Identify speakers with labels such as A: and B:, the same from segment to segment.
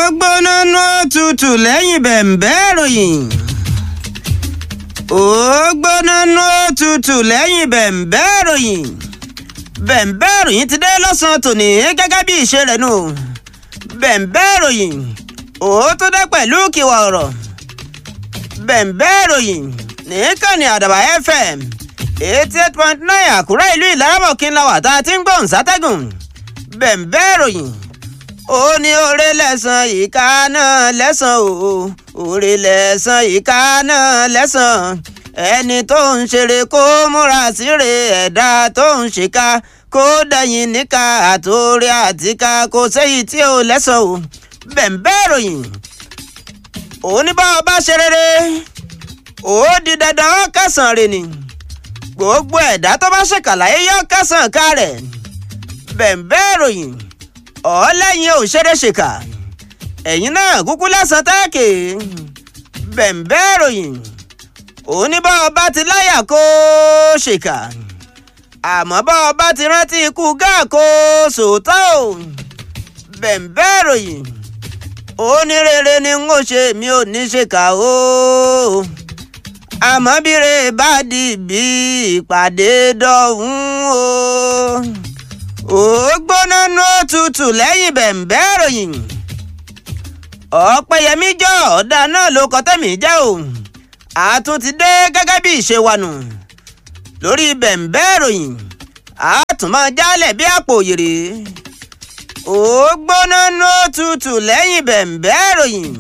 A: gbóná ná tutù lẹ́yìn bẹ̀m̀bẹ́ ìròyìn. ó gbóná ná tutù lẹ́yìn bẹ̀m̀bẹ́ ìròyìn. bẹ̀m̀bẹ́ ìròyìn ti dé lọ́sàn-án tòní gẹ́gẹ́ bí ìṣe rẹ̀ nù. bẹ̀m̀bẹ́ ìròyìn ó tó dé pẹ̀lú kíwà ọ̀rọ̀. bẹ̀m̀bẹ́ ìròyìn nìkànnì àdàbà fm eighty eight point nine àkúrẹ́ ìlú ìlaramọ̀kín la wà tá a ti ń gbóhùn sátẹ́gùn. bẹ̀m̀bẹ́ ìròyìn ó ní oore lẹ́sàn ìka náà lẹ́sàn o oore lẹ́sàn ìka náà lẹ́sàn ẹni tó ń ṣeré kó múra síre ẹ̀dá tó ń ṣèkà kó dẹ̀yìn níka àtòrí àtìká kó sẹ́yìn tí ò lẹ́sàn o bẹ̀m̀bẹ́ ìròyìn ó ní bá ọba ṣe rere ó di dandan kẹsàn-án rẹ̀ ni gbogbo ẹ̀dá tó bá ṣèkàlàyé yọ kẹsàn-án ká rẹ̀ bẹ̀m̀bẹ́ ìròyìn ọ̀ọ́lẹ́yìn òṣèré-ṣèkà ẹ̀yin náà kúkú lẹ́sàn táàkì bẹ̀m̀bẹ́ ìròyìn oníbà ọba ti láyà kó ṣèkà àmọ́ bá ọba ti rántí ikú gáà kó sòótọ́ ò bẹ̀m̀bẹ́ ìròyìn onírèrè ni n ó ṣe mi ò ní ṣèkà o àmọ́ bíre bá di bí ìpàdé dọ̀hún o ó gbóná nú tutù lẹ́yìn bẹ̀m̀bẹ́ ìròyìn ọ̀pẹ̀yẹmí jọ ọ̀dà náà ló kọ́ tẹ̀mí jẹ́ o àtún ti dé gẹ́gẹ́ bí ìṣe wa nù lórí bẹ̀m̀bẹ́ ìròyìn àtún máa jálẹ̀ bí àpò òyèrè ó gbóná nú tutù lẹ́yìn bẹ̀m̀bẹ́ ìròyìn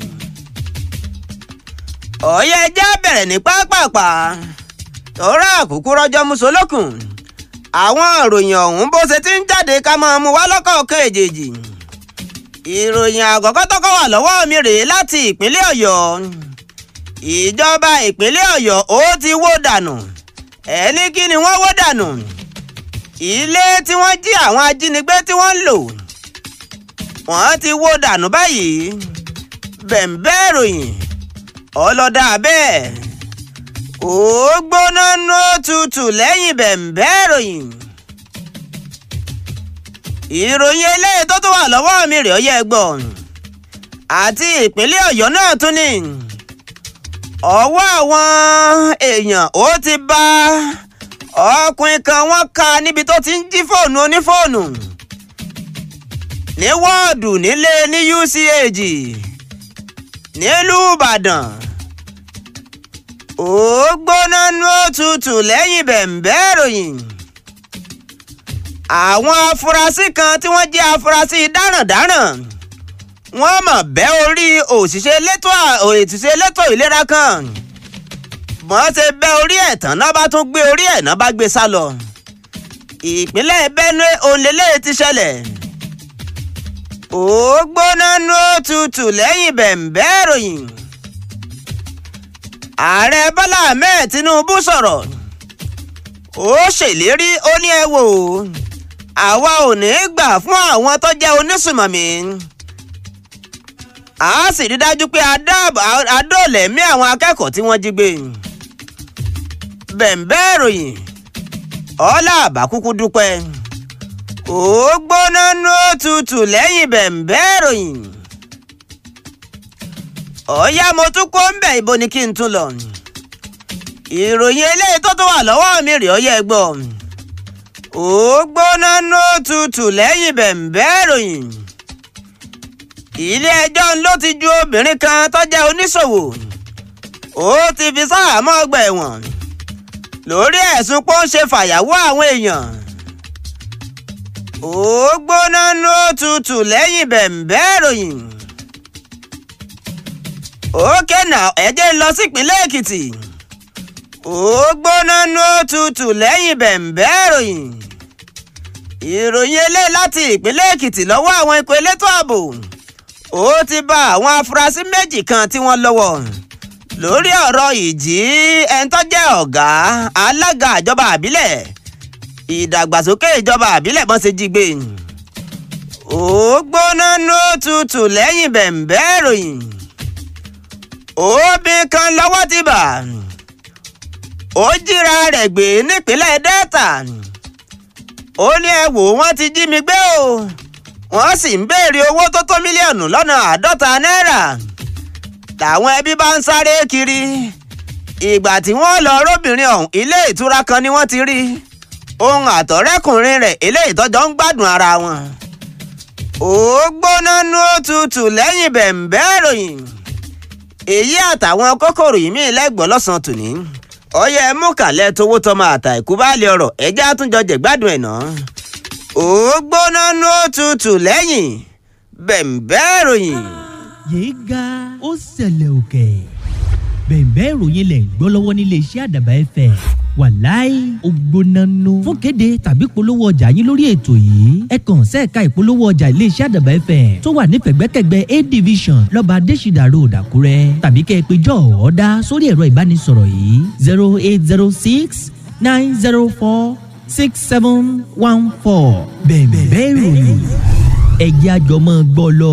A: ọ̀yẹ́ ẹja bẹ̀rẹ̀ ní pápápá tọ́ra àkókò rọjọ́ musolókun àwọn ìròyìn ọ̀hún bó ṣe ti ń jáde ká máa mú wá lọ́kọ̀ọ̀kan èjèèjì ìròyìn àkọ́kọ́ tọ́kọ́ wà lọ́wọ́ mi rèé láti ìpínlẹ̀ ọ̀yọ́ ìjọba ìpínlẹ̀ ọ̀yọ́ ó ti wó dànù ẹni kí ni wọ́n wó dànù ilé tí wọ́n jí àwọn ajínigbé tí wọ́n ń lò wọ́n ti wó dànù báyìí bẹ̀m̀bẹ́ ìròyìn ọlọ́dà bẹ́ẹ̀ ó gbóná nú tutù lẹ́yìn bẹ̀m̀bẹ́ ìròyìn. ìròyìn eléyìí tó tún wà lọ́wọ́ mi rèé ọyẹ́ gbọ́ àti ìpínlẹ̀ ọ̀yọ́ náà tún ní ọwọ́ àwọn èèyàn ó ti bá ọkùnrin kan wọ́n ka níbi tó ti ń jí fóònù onífóònù ní wọ́ọ̀dù nílé ní UCH nílùú Ìbàdàn ó gbóná nú òtútù lẹ́yìn bẹ̀m̀bẹ́ ìròyìn. àwọn afurasí kan tí wọ́n jẹ́ afurasí dáràndáràn wọ́n mọ̀ bẹ́ orí òṣìṣẹ́ elétò òṣìṣẹ́ elétò ìlera kan wọ́n ṣe bẹ́ orí ẹ̀ tán náà bá tún gbé orí ẹ̀ náà bá gbé sá lọ. ìpínlẹ̀ Benue òǹlẹ́lẹ́ ti ṣẹlẹ̀ ó gbóná nú òtútù lẹ́yìn bẹ̀m̀bẹ́ ìròyìn ààrẹ bọ́lá ahmed tinubu sọ̀rọ̀ ó ṣèlérí ó ní ẹ wò àwa ò ní gbà fún àwọn tó jẹ́ onísùmọ̀mí a sì rí dájú pé adóòlẹ̀mí àwọn akẹ́kọ̀ọ́ tí wọ́n jí gbé bẹ̀m̀bẹ́ ìròyìn ọlá àbákúkú dúpẹ́ ó gbóná nú tutù lẹ́yìn bẹ̀m̀bẹ́ ìròyìn ọ̀yá mo tún kó ń bẹ̀ ibo ni kí n tún lọ. ìròyìn eléyìí tó tún wà lọ́wọ́ mi rèé ọyẹ́ gbọ́. ó gbóná nó tutù lẹ́yìn bẹ̀m̀bẹ́ ìròyìn. ilé ẹjọ́ ló ti ju obìnrin kan tó jẹ́ oníṣòwò. ó ti fi sáàmọ́ ọgbà ẹ̀wọ̀n. lórí ẹ̀sùn pé ó ń ṣe fàyàwọ́ àwọn èèyàn. ó gbóná nó tutù lẹ́yìn bẹ̀m̀bẹ́ ìròyìn òkè náà ẹ jẹ́ lọ sípínlẹ̀ èkìtì ó gbóná nú tutù lẹ́yìn bẹ̀m̀bẹ́ ìròyìn ìròyìn elé láti ìpínlẹ̀ èkìtì lọ́wọ́ àwọn ikọ̀ elétò ààbò ó ti bá àwọn afurasí méjì kan tí wọ́n lọ́wọ́ lórí ọ̀rọ̀ ìjí ẹni tó jẹ́ ọ̀gá alága ìjọba àbílẹ̀ ìdàgbàsókè ìjọba àbílẹ̀ bọ́n ṣe jí gbé ó gbóná nú tutù lẹ́yìn bẹ̀m̀bẹ́ ìròyìn obìnrin kan lọ́wọ́ ti bà ó jíra rẹ̀ gbé nípínlẹ̀ delta ó ní ẹ wò wọ́n ti jí mi gbé o wọ́n sì ń béèrè owó tó tó mílíọ̀nù lọ́nà àádọ́ta náírà làwọn ẹbí bá ń sáré kiri ìgbà tí wọ́n lọ róbìnrin ọ̀hún ilé ìtura kan ni wọ́n ti rí ohun àtọ̀rẹ́kùnrin rẹ̀ eléyìí tọ́jọ́ ń gbádùn ara wọn. ó gbóná nú òtútù lẹ́yìn bẹ̀m̀bẹ́ ìròyìn èyí àtàwọn kókòrò yìí mí lẹ́gbọ̀ọ́ lọ́sàn-án tòní ọyẹ mú kàlẹ́ tówó tọmọ àtà ìkúbálẹ̀ ọ̀rọ̀ ẹjẹ́ àtúnjọ jẹ̀gbádùn ẹ̀ náà. ó gbóná nú òtútù lẹ́yìn bẹ̀m̀bẹ́ ìròyìn.
B: yéé ga ó ṣẹlẹ̀ òkè bẹ̀ẹ̀bẹ́ ìròyìn lẹ̀ ń gbọ́ lọ́wọ́ nílé iṣẹ́ àdàbà ẹ̀fẹ̀ wàláì ògbónánú fún kéde tàbí polówó ọjà yín lórí ètò yìí ẹ kàn sẹ́ẹ̀ka ìpolówó ọjà ilé iṣẹ́ àdàbà ẹ̀fẹ̀ tó wà nífẹ̀gbẹ́kẹ̀gbẹ́ a division lọ́ba adésìdà road àkúrẹ́ tàbí kẹ́ ẹ pé jọ́ ọ̀ọ́dá sórí ẹ̀rọ ìbánisọ̀rọ̀ yìí zero eight zero six nine zero four six seven one four bẹ̀ẹ̀bẹ́ ìròyìn ẹ̀jẹ̀ àjọmọ́ gbọ́ lọ.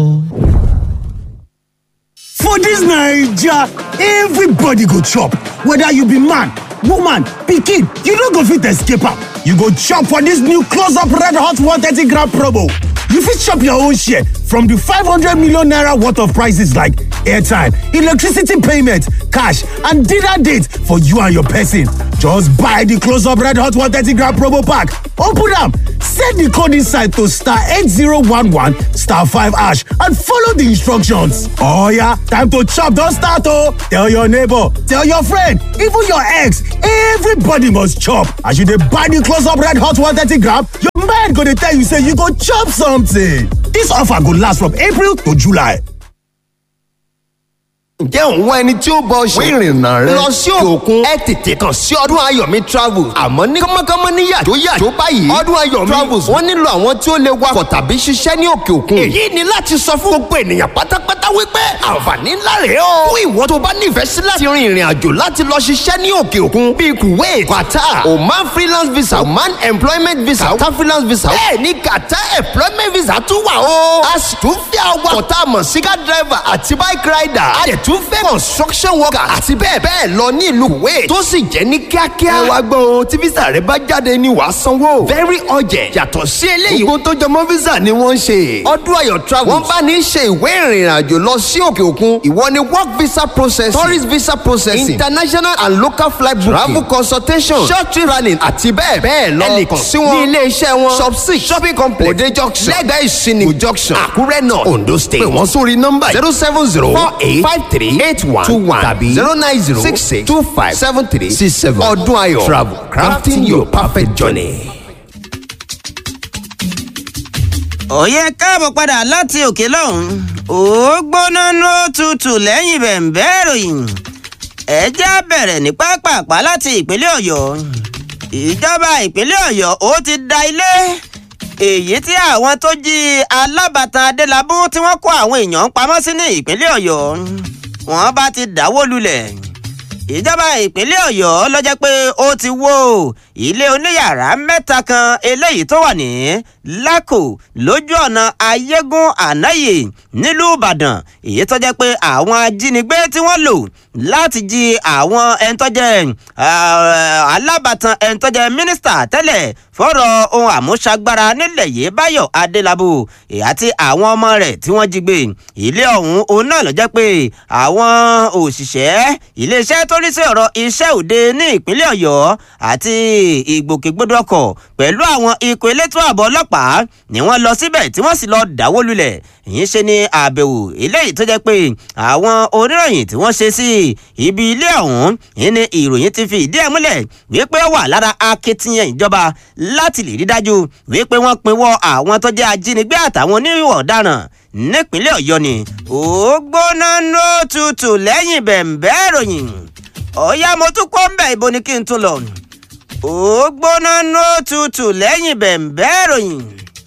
C: For dis Naija, everybody go chop, whether you be man, woman, pikin, you no go fit escape am. You go chop for dis new close up red hot 130 gram promo. You fit chop your own share from di 500 million naira worth of prices like airtime, electricity payment, cash and dinner date for you and your person. Just buy di close up red hot 130 gram promo pack, open am, send di code inside to star 8011 star 5 hash and follow di instructions. Oh yeah, time to chop don start oh! Tell your neighbor, tell your friend, even your ex, everybody must chop. As you dey buy di close up red hot 130 gram, your mind go dey tell you say you go chop something. Dis offer go last from April to July.
D: ǹjẹ́ òun wá ẹni tí ó bọ ṣe ìrìnnà rẹ lọ sí òkè òkun ẹ tètè kàn sí ọdún ayọ̀mí travels àmọ́ ní kọ́mọ́kọ́mọ́ ní yàtọ̀ yàtọ̀ báyìí ọdún ayọ̀mí travels wọ́n nílò àwọn tí ó lè wakọ̀ tàbí ṣiṣẹ́ ní òkè òkun èyí ni láti sọ fún gbogbo ènìyàn pátápátá wípé àǹfààní ńlá rèé o fún ìwọ tó bá nífẹ̀ẹ́ sí láti rin ìrìn àjò láti lọ ṣiṣẹ́ ní òkè òkun bíi kuwait qatar oman freelance visa oman employment visa qatar freelance visa bẹ́ẹ̀ ni qatar employment visa tún wà o a sì tún fi àwọn ọ̀tá mọ̀ sí car driver àti bike rider a dẹ̀ tún fẹ́ construction worker àti bẹ́ẹ̀ bẹ́ẹ̀ lọ ní ìlú kuwait tó sì jẹ́ ní kíákíá. ẹ wá gbọ́ o tí visa rẹ bá jáde ní wàá sanwó. very urgent yàtọ̀ sí eléyìí. gbogbo tó jọmọ́ visa ni wọ́n ń ṣe. ọdún ayọ̀ travel wọ́n bá ní ṣe ìwé ìrìn àjò lọ sí òkè òkun. ìwọ ni work visa processing tourist visa processing international and local flight booking travel consultation short trip planning àti bẹ́ẹ̀ bẹ́ẹ̀ lọ. ẹ lè kàn sí wọn ní ilé iṣẹ́ wọn shop six shopping complex òde junction lẹ́gbẹ̀ẹ́ ìsìnì junction àkúrẹ́ náà ondo state. pè wọ́n sórí nọ́mbà zero seven zero four eight five three eight one two one tàbí zero nine zero six six two five seven three six seven ọdún ayọ̀ travel crafting your perfect journey.
A: òye káàbọ̀ padà láti òkè lọ́hùn ó gbóná ló tutù lẹ́yìn bẹ̀m̀bẹ́ ìròyìn ẹjẹ́ á bẹ̀rẹ̀ ní pápápá láti ìpínlẹ̀ ọ̀yọ́ ìjọba ìpínlẹ̀ ọ̀yọ́ ó ti da ilé èyí tí àwọn tó jí alábàtàn adélábù tí wọ́n kó àwọn èèyàn pamọ́ sí ní ìpínlẹ̀ ọ̀yọ́ wọ́n bá ti dáwó lulẹ̀ ìjọba ìpínlẹ̀ ọ̀yọ́ ló jẹ́ pé ó ti wó ilé oníyàrá mẹ́ta kan eléyìí tó wà ní lákò lójú ọ̀nà ayégún ànáyè nílùú ìbàdàn èyí tó jẹ́ pé àwọn ajínigbé tí wọ́n lò láti jí àwọn ẹni tó jẹ́ alábàtàn ẹni tó jẹ́ mínísítà tẹ́lẹ̀ fọ́rọ̀ ohun àmúṣagbára nílẹ̀ yìí báyọ̀ adélábù àti àwọn ọmọ rẹ̀ tí wọ́n jí gbé ilé ọ̀hún òun náà ló jẹ́ pé àwọn òṣìṣẹ́ iléeṣẹ́ tó rí sí ọ̀rọ̀ iṣẹ́ òde ní ìpínlẹ̀ ọ̀yọ́ àti ìgbòkègbodò ọkọ̀ pẹ̀lú àwọn ikọ̀ elétò ààbò ọlọ́pàá ni wọ́n lọ síbẹ̀ tí wọ́n sì lọ dáwó lulẹ̀ èyí ṣe ni àbẹ̀wò eléyìí tó jẹ́ pé àwọn oníròyìn tí wọ́n ṣe sí ibi ilé ọ̀hún yìí ni ìròyìn ti fi ìdí ẹ̀ múlẹ̀ wípé ó wà lára akitiyan ìjọba láti lè rí dájú wípé wọ́n pinwọ́ àwọn tó jẹ́ ajínigbé àtàwọn onírìwọ̀ ọ̀daràn nípínlẹ̀ ọ̀yọ́ ni ó gbóná ló tutù lẹ́yìn bẹ̀m̀bẹ́ ìròyìn ọ̀yá mo tún kọ́ ń bẹ̀ ibo ni kí n tún lọ ó gbóná ló tutù lẹ́yìn bẹ̀m̀bẹ́ ìròyìn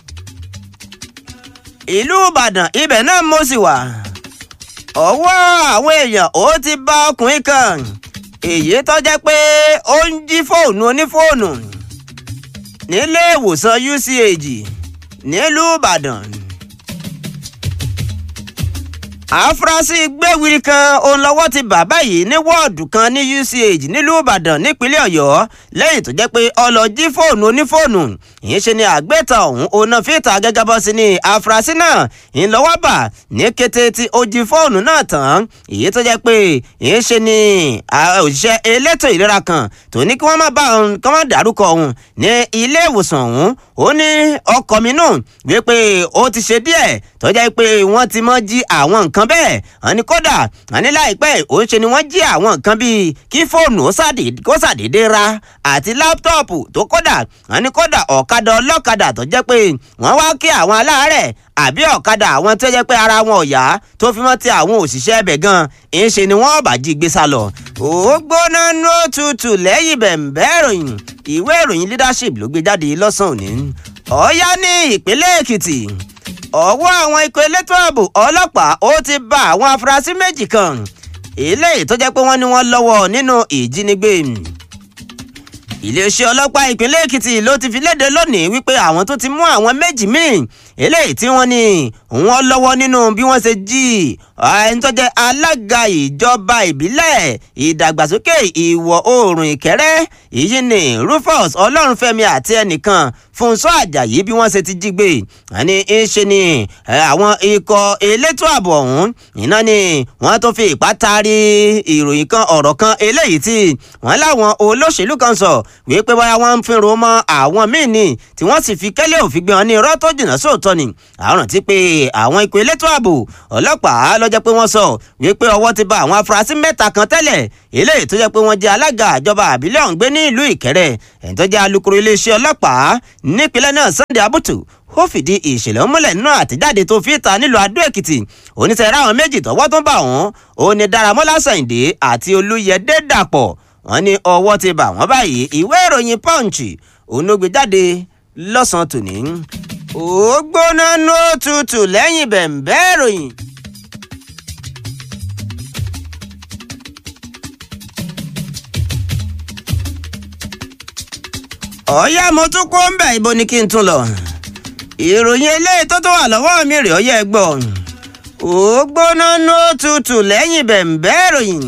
A: ìlú ìbàdàn ibẹ̀ náà mo sì wà ọwọ́ àwọn èèyàn ó ti bá ọkùnrin kan èyí tó jẹ́ pé ó ń jí fóònù onífóònù nílé ìwòsàn uch nílùú ìbàdàn àfúrásì gbéwìrì kan òun lọ́wọ́ ti bàbá yìí ní wọ́ọ̀dù kan ní uch nílùú ìbàdàn nípínlẹ̀ ọ̀yọ́ lẹ́yìn tó jẹ́ pé ọlọ́jí fóònù onífóònù ìyẹn ṣe ni àgbẹ̀tà ọ̀hún òun náà fìtà gẹ́gẹ́ bọ́ sí ni àfúrásì náà ìlọ́wọ́ bà ní kété tí ó jí fóònù náà tán èyí tó jẹ́ pé ìyẹn ṣe ni òṣìṣẹ́ elétò ìlera kan tó ní kí wọ́n má bá òun kí wọ́n dárúkọ òun ní ilé ìwòsàn ọ̀hún ó ní ọkọ̀ mi nù wípé ó ti ṣe díẹ̀ tó jẹ́ pé wọ́n ti mọ́ jí àwọn nǹkan bẹ́ẹ̀ wọ́n ní kódà wọ́n ní láìpẹ́ òun ṣe ni wọ́n jí àwọn nǹkan bíi kí fóònù kó ṣàdédé ra àti láptọ́ọ̀pù tó kódà wọ́n ní kódà ọ̀kadà ọlọ́kadà tó jẹ́ pé wọ́n wá kí àwọn aláàárẹ̀ àbí ọ̀kadà àwọn tó jẹ́ pé ara wọn ò yá tó fi mọ́ ti àwọn òṣìṣẹ́ ẹbẹ̀ gan ń ṣe ni wọ́n bá jí gbé sá lọ. ó gbóná nó tutù lẹ́yìn bẹ̀m̀bẹ́ ìròyìn ìwé ìròyìn leadership ló gbé jáde lọ́sàn-án òní. ọ̀yá ní ìpínlẹ̀ èkìtì ọwọ́ àwọn ikọ̀ elétò ààbò ọlọ́pàá ó ti bá àwọn afurasí méjì kan eléyìí tó jẹ́ pé wọ́n ní wọ́n lọ́wọ́ nínú ìjínigbé iléeṣẹ́ ọlọ́pàá ìpínlẹ̀ èkìtì ló ti fi léde lónìí wípé àwọn tó ti mú àwọn méjì míì eléyìí tí wọ́n ní wọ́n lọ́wọ́ nínú bí wọ́n ṣe jí ẹni tó jẹ́ alága ìjọba ìbílẹ̀ ìdàgbàsókè ìwọ̀ oòrùn ìkẹ́rẹ́ èyí ni rufus ọlọ́runfẹ́mi àti ẹnìkan fúnṣọ́ àjàyí bí wọ́n ṣe ti jí gbé àní ṣe ni àwọn ikọ̀ elétò ààbò ọ̀hún iná ni wọ́n tó fi ipá taari ìròyìn kan ọ̀rọ̀ kan eléyìí tí wọ́n láwọn olóṣèlú kan sọ wípé bóyá wọ́n ń fínro mọ́ àwọn míì ni tí wọ́n sì fi kẹ́lẹ́ òfin gbé wọn ní irọ́ tó jìnnà sóòótọ́ ni àrùn ti pé àwọn ikọ̀ elétò ààbò ọlọ́pàá lọ́jọ́ pé wọ́n sọ wípé ọwọ́ ti bá àwọn afurasí mẹ́ta kan tẹ́lẹ̀ eléyìí tó jẹ́ pé wọ́n jẹ́ alága ìjọba àbílẹ̀ ọ̀hún gbé ní ìlú ìkẹrẹ́ ẹ̀ń tó jẹ́ alukoro iléeṣẹ́ ọlọ́pàá nípínlẹ̀ náà Sunday Abutu ó fìdí ìṣẹ̀lẹ̀ múlẹ̀ nínú àtẹ̀jáde tó fi ta nílùú Adó Èkìtì oníṣẹ́ ráwọn méjì tọwọ́ tó bá wọn òun ni Dáramọ́lá Sàyìndé àti Olúyẹdé Dàpọ̀ wọ́n ní ọwọ́ ti bà wọ́n báyìí ìwé ìròyìn Punch òun ló gbé jáde lọ́sàn-án tòní ó gbóná ní òtútù lẹ́yìn bẹ̀ǹbẹ́ ìròyìn. ọ̀yá mo tún kó ń bẹ̀ ibo ni kí n tún lọ. ìròyìn eléyìí tó tó wà lọ́wọ́ mi rè ọyẹ́ gbọ́. ó gbóná ní òtútù lẹ́yìn bẹ̀ǹbẹ́ ìròyìn.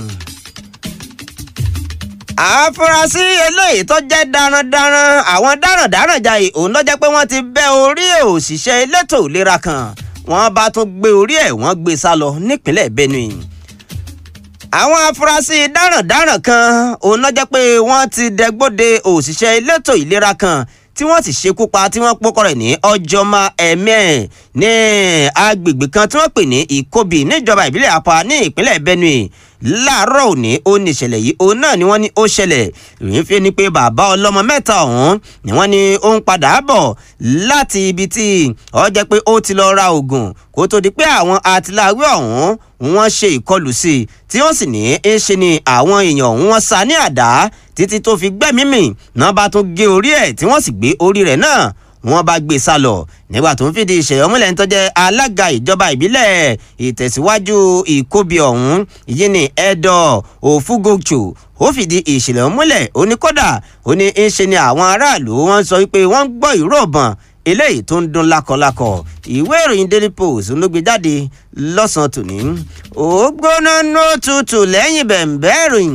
A: àfúrásì eléyìí tó jẹ́ darandaran àwọn darandaran jayé òun ló jẹ́ pé wọ́n ti bẹ́ orí òṣìṣẹ́ elétò ìlera kan wọ́n bá tún gbé orí ẹ̀ wọ́n gbé sá lọ nípínlẹ̀ Benue àwọn afurasí dáràndáràn kan òun náà jẹ́ pé wọ́n ti dẹgbóde òṣìṣẹ́ elétò ìlera kan tí wọ́n sì ṣekú pa tí wọ́n pọ́kọ́ rẹ̀ ní ọjọ́mọ ẹ̀mí ẹ̀ ní agbègbè kan tí wọ́n pè ní ìkóbì níjọba ìbílẹ̀ àpá ní ìpínlẹ̀ Benue láàárọ̀ òní ó ní ìṣẹ̀lẹ̀ yìí òun náà ni wọ́n ní ó ṣẹlẹ̀ ìròyìn fi ni pé bàbá ọlọ́mọ mẹ́ta ọ̀hún ni wọ́n ní ó ń padà bọ̀ láti ibi tí ó jẹ́ pé ó ti lọ ra oògùn kó tó di pé àwọn àtìláwí ọ̀hún wọ́n ṣe ìkọlù sí i tí wọ́n sì ní í ṣe ni àwọn èèyàn ọ̀hún wọ́n sá ní àdá títí tó fi gbẹ́mìí mì náà bá tún gé orí ẹ̀ tí wọ́n sì gbé orí rẹ̀ náà wọ́n bá gbé sá lọ nígbà tó ń fìdí ìṣẹ̀lẹ̀ múlẹ̀ ń tọ́jẹ́ alága ìjọba ìbílẹ̀ ìtẹ̀síwájú ìkóbi ọ̀hún yìí ní ẹ̀dọ̀ òfúgòchò ó fìdí ìṣẹ̀lẹ̀ múlẹ̀ ó ní kódà ó ní í ṣe ni àwọn aráàlú wọ́n sọ wípé wọ́n gbọ́ ìró ọ̀bọ̀n eléyìí tó ń dún lákọlákọ ìwé ìròyìn daily post ló gbé jáde lọ́sàn-án tòní ó gbóná nó tutù lẹ́yìn bẹ̀ǹbẹ́ ìròyìn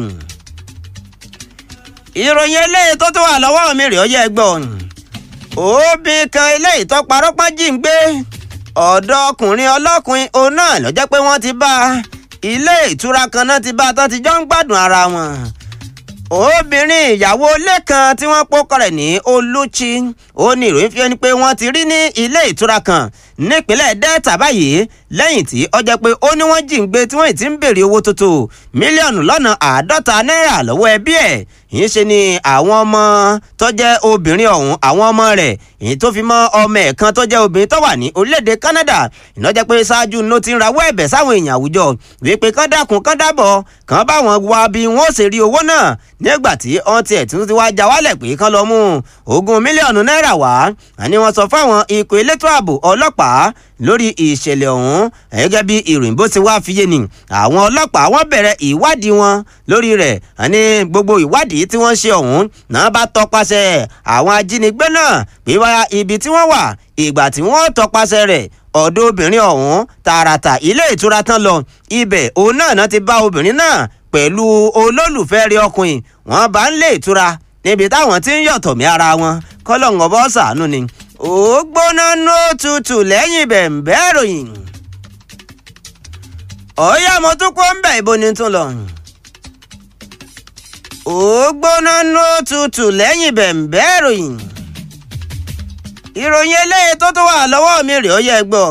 A: ìròyìn eléyìí tó tó wà lọ́wọ́ mi rèé ọyẹ́ ẹgbọ́n òbí kan eléyìí tó parọ́ pọ́n jí ń gbé ọ̀dọ́ ọkùnrin ọlọ́kùnrin òun náà ló jẹ́ pé wọ́n ti bá ilé ìtura kan náà ti bá tán ti jọ ń gbádùn ara wọn obìnrin ìyàwó ilé kan tí wọ́n pọ́kọ rẹ̀ ní olùchi ó ní ìròyìn fi ẹni pé wọ́n ti rí ní ilé ìtura kan nípínlẹ̀ delta báyìí lẹ́yìn tí ó jẹ́ pé ó ní wọ́n jí ń gbé tí wọ́n ti ń béèrè owó tó tó mílíọ̀nù lọ́nà àádọ́ta náírà lọ́wọ́ ẹbí ẹ̀ yìí ṣe ni àwọn ọmọ tó jẹ́ obìnrin ọ̀hún àwọn ọmọ rẹ̀ èyí tó fi mọ́ ọmọ ẹ̀ kan tó jẹ́ obìnrin tó wà ní orílẹ̀-èdè Canada iná jẹ́ pé ṣáájú ló ti ń rawọ́ ẹ̀bẹ̀ sáwọn èèyàn àwùjọ wípé kán dákun kán dábọ̀ kán bá wọn wá bí wọn ó ṣe rí owó náà nígbà tí wọ́n tiẹ̀ tún ti wá já wálẹ̀ pé kán lọ mú ogún mílíọ̀nù náírà wá àní wọ́n sọ fáwọn ikọ̀ elétò ààbò ọlọ́pàá lórí ìṣẹ̀lẹ̀ ọ̀hún gẹ́gẹ́ bí ìròyìn bó ti wá fiye ni àwọn ọlọ́pàá wọ́n bẹ̀rẹ̀ ìwádìí wọn lórí rẹ̀ àní gbogbo ìwádìí tí wọ́n ṣe ọ̀hún náà bá tọpasẹ̀ àwọn ajínigbé náà pé wá ibi tí wọ́n wà ìgbà tí wọ́n tọpasẹ̀ rẹ̀ ọ̀dọ̀ obìnrin ọ̀hún tààràtà ilé ìtura tán lọ ibẹ̀ òun náà náà ti bá obìnrin náà pẹ̀lú olólùfẹ́ rí ọkùnrin wọn bá ń lé ìtura níbi táwọn ti ń yọ̀tọ̀ mí ara wọn kọ́lọ́ǹgọ̀ bọ́ sàánú ni ó gbóná ní òtútù lẹ́yìn bẹ̀ǹbẹ́ ìròyìn ọ̀ọ́yá mo tún kó ń bẹ̀ ibo ni tún lọ ó gbóná ní òtútù lẹ́yìn bẹ̀ǹbẹ́ ìròyìn ìròyìn eléyìí tó tún wà lọ́wọ́ mi rèé ó yẹ gbọ́.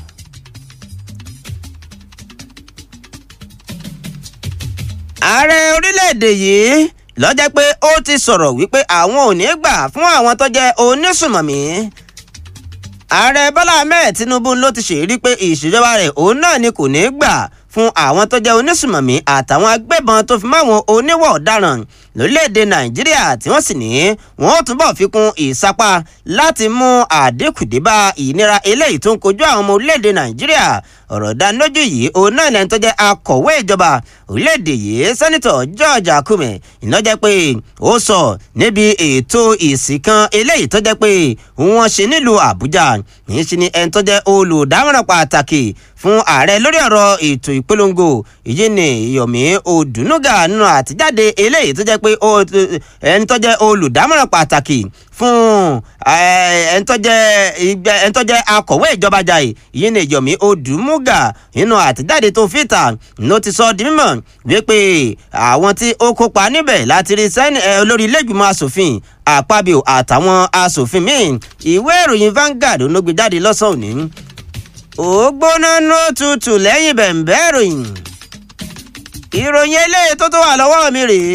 A: ààrẹ orílẹ̀-èdè yìí lọ́jọ́ pé ó ti sọ̀rọ̀ wípé àwọn ò ní gbà fún àwọn tó jẹ́ onísùmọ̀mí. ààrẹ bọ́lá ahmed tinubu ló ti ṣèlérí pé ìṣèjọba rẹ̀ òun náà ni kò ní gbà fún àwọn tó jẹ́ onísùmọ̀mí àtàwọn agbébọn tó fi máwọn oníwà ọ̀daràn lórílẹ̀‐èdè nàìjíríà tí wọ́n sì ní wọ́n ó túbọ̀ fi kún ìsapá láti mú àdínkù dé bá ìnira eléyìí tó ń kojú àwọn ọmọ orílẹ̀‐èdè nàìjíríà ọ̀rọ̀ dánilójú yìí òun náà lẹ́ni tó jẹ́ akọ̀wé ìjọba orílẹ̀‐èdè yìí sẹ́nitọ̀ george akume ìnájẹ́ pé ó sọ níbi ètò ìsìn kan eléyìí tó jẹ́ pé wọ́n ṣe nílùú àbújá yìí ṣe ni ẹni tó jẹ́ olùdámọ̀ràn pàtàkì fún ààrẹ lórí ọ̀rọ̀ ètò ìpolongo èyí ni yomi odunuga nínú àtijáde eléyìí tó jẹ́ pé ẹni tó jẹ́ olùdámọ̀ràn pàtàkì fún ẹni tó jẹ́ akọ̀wé ìjọba jàì èyí ni yomi odumuga nínú àtijáde tó fìtà ló ti sọ di mímọ̀ wípé àwọn tí ó kópa níbẹ̀ láti rí sẹ́ni olórí ilé-ìgbìmọ̀ asòfin àpábíò àtàwọn asòfin míì ìwé ìròyìn Vanguard ló gbé jáde lọ́sàn-án òní ó gbóná ní òtútù lẹ́yìn bẹ̀ǹbẹ́ ìròyìn ìròyìn eléyìí tó tó wà lọ́wọ́ mi rèé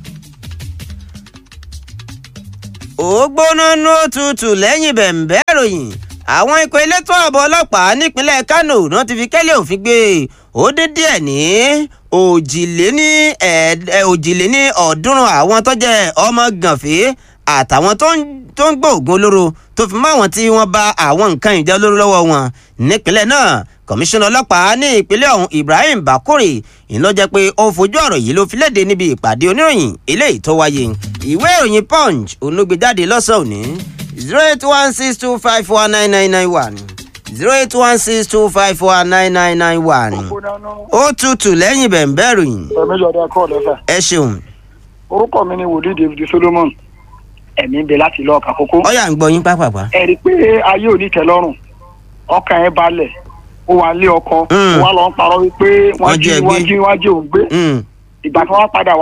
A: ó gbóná ní òtútù lẹ́yìn bẹ̀ǹbẹ́ ìròyìn àwọn ikọ̀ elétò ààbò ọlọ́pàá nípínlẹ̀ Kánò náà ti fi kẹ́lẹ́ òfin gbé ó dín díẹ̀ ní òjìléní òjìléní ọ̀ọ́dúnrún àwọn tó jẹ́ ọmọ gànfẹ́ àtàwọn tó ń gbóògùn olóró tó fi mọ́ àwọn tí wọ́n bá àwọn nǹkan ìjà olóró lọ́wọ́ wọn nípínlẹ̀ náà kọmíṣánná ọlọ́pàá ní ìpínlẹ̀ ọ̀hún Ibrahim Bakore ìlọ jẹ́ pé ó fojú ọ̀rọ̀ yìí ló fi léde níbi ìpàdé oníròyìn eléyìí tó wáyé ìwé ìròyìn Punch olóògbéjáde lọ́sàn-án òní zero eight one six two five four nine nine nine one zero eight one six two five four nine nine nine one ó tutù lẹ́yìn bẹ̀ǹbẹ̀ ròyìn
E: ẹ̀mí yọ̀dá kọ́ lẹ́fà.
A: ẹ ṣeun
E: orúkọ mi ni wòlíì David Solomon ẹ̀mí ń bẹ láti lọ ọkà kókó.
A: ọyà ń gbọ́ yín pápápá.
E: ẹ rí i pé ayé ò ní tẹ́lọ́rùn ọkàn ẹ balẹ̀ ó wà lé ọkọ
A: Mm.
E: ó wà lọ ń parọ́ wípé wọ́n
A: Wọ́n
E: jí
A: jẹ́
E: wọ́n
A: gbé.
E: jí wọ́n jí òun gbé
A: Mm.
E: ìgbà tí wọ́n padà